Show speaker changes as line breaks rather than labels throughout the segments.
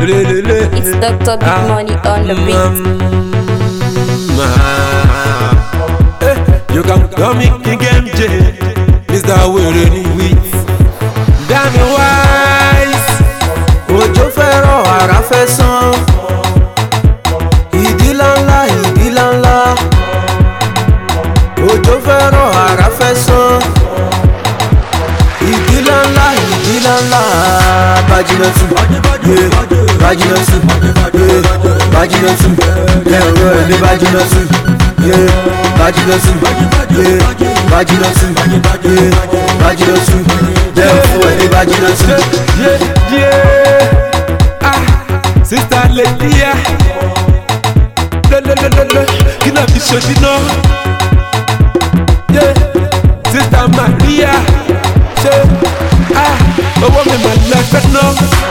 It's Dr. Big Money on the beat.
You can call me King MJ, Mr. Were ni with Dami Wise.
òjò fẹ́ rọ̀ àrá fẹ́ sán ìdílá ńlá ìdílá ńlá òjò fẹ́ rọ̀ àrá fẹ́ sán ìdílá ńlá ìdílá ńlá bájínà tù yé bájínà tù yé bájínà tù lẹ́rọ ẹ̀ ní bájínà tù yé bájínà tù yé bájínà tù yé bájínà tù lẹ́rọ ẹ̀ ní bájínà tù.
Yeah, yeah. Ah, Sister Lydia. Le, le, le, le, le. Kí náà fi ṣojú náà? Yeah. Sister Maria. Ṣé ah, owó mi mà lẹ́fẹ̀ náà?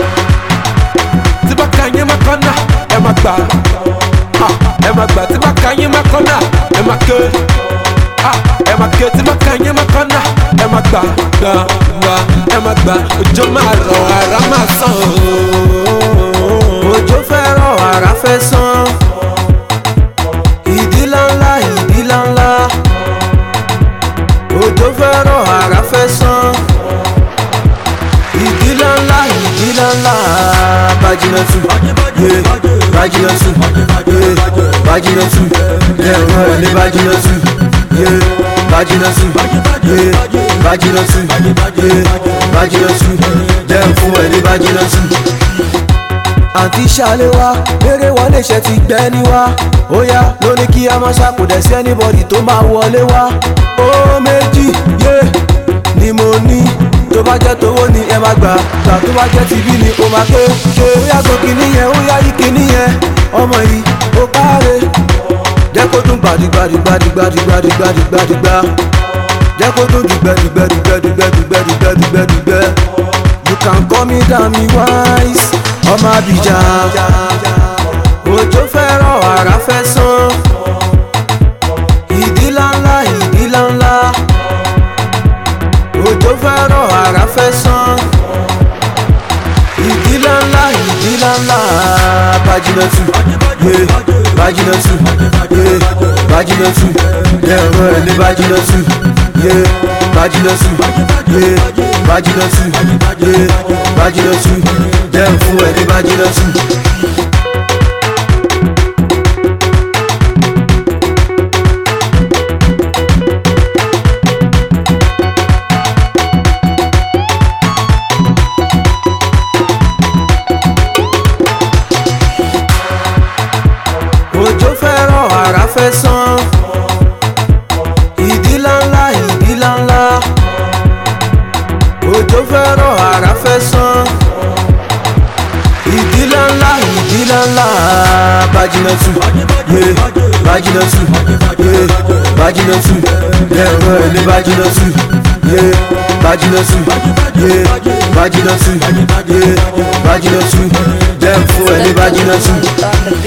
Tí bá ka yín má kọ́nà, ẹ má gbà. Ah, Ẹ má gbà tí bá ka yín má kọ́nà, ẹ má ké. Ah, Ẹ má ké tí bá ka yín má kọ́nà, ẹ má gbà gbà gbà ẹ má gbà òjò máa rọ̀ ara máa sàn ooo.
òjò fẹ́ rọ̀ àrá fẹ́ sán ìdílá ńlá ìdílá ńlá òjò fẹ́ rọ̀ àrá fẹ́ sán ìdílá ńlá ìdílá ńlá bájínà tù yé bájínà tù yé bájínà tù lẹ́rọ ẹ̀ ní bájínà tù yé bájínà tù yé bájínà tù yé bájínà tù lẹ́rọ fún ẹ̀ ní bájínà tù àǹtí ṣàlẹ̀ wá eré wọlé ṣe ti gbẹ́ ní wá ó yá ló ní kí a máa ṣàkódẹ̀ sí anybody tó máa wọlé wá ó méjì yé ni mo ní tó bá jẹ́ tówó ni ẹ máa gbà gbà tó bá jẹ́ tìbí ni ó máa ké ké ó yá gbọ́ kíní yẹn ó yá yí kíní yẹn ọmọ yìí ó káre jẹ́ kó dún gbàdúgbàdúgbàdúgbàdúgbàdúgbàdúgbà jẹ́ kó dún dùgbẹ́dùgbẹ́dùgbẹ́dùgbẹ́dùgbẹ́dùgbẹ́ you can call me Dami Wise ọmọ Abidjan òjò fẹ́ rọ̀ àrá fẹ́ sán ìdílá ńlá ìdílá ńlá òjò fẹ́ rọ̀ àrá fẹ́ sán ìdílá ńlá ìdílá ńlá bájínà tù yé bájínà tù yé bájínà tù lẹ́rọ ẹ̀ ní bájínà tù yé bájínà tù yé bájínà tù yé bájínà tù lẹ́rọ fún ẹ̀ ní bájínà tù. òjò fẹ́ rọ̀ àrá fẹ́ sán ìdílá ńlá ìdílá ńlá òjò fẹ́ rọ̀ àrá fẹ́ sán ìdílá ńlá ìdílá ńlá bájínà tù yé bájínà tù yé bájínà tù lẹ́rọ ẹ̀ ní bájínà tù yé bájínà tù yé bájínà tù yé bájínà tù lẹ́rọ fún ẹ̀ ní bájínà tù.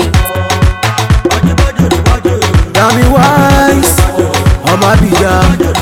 On the beat.
Dami Wise, ọmọ Abidjan.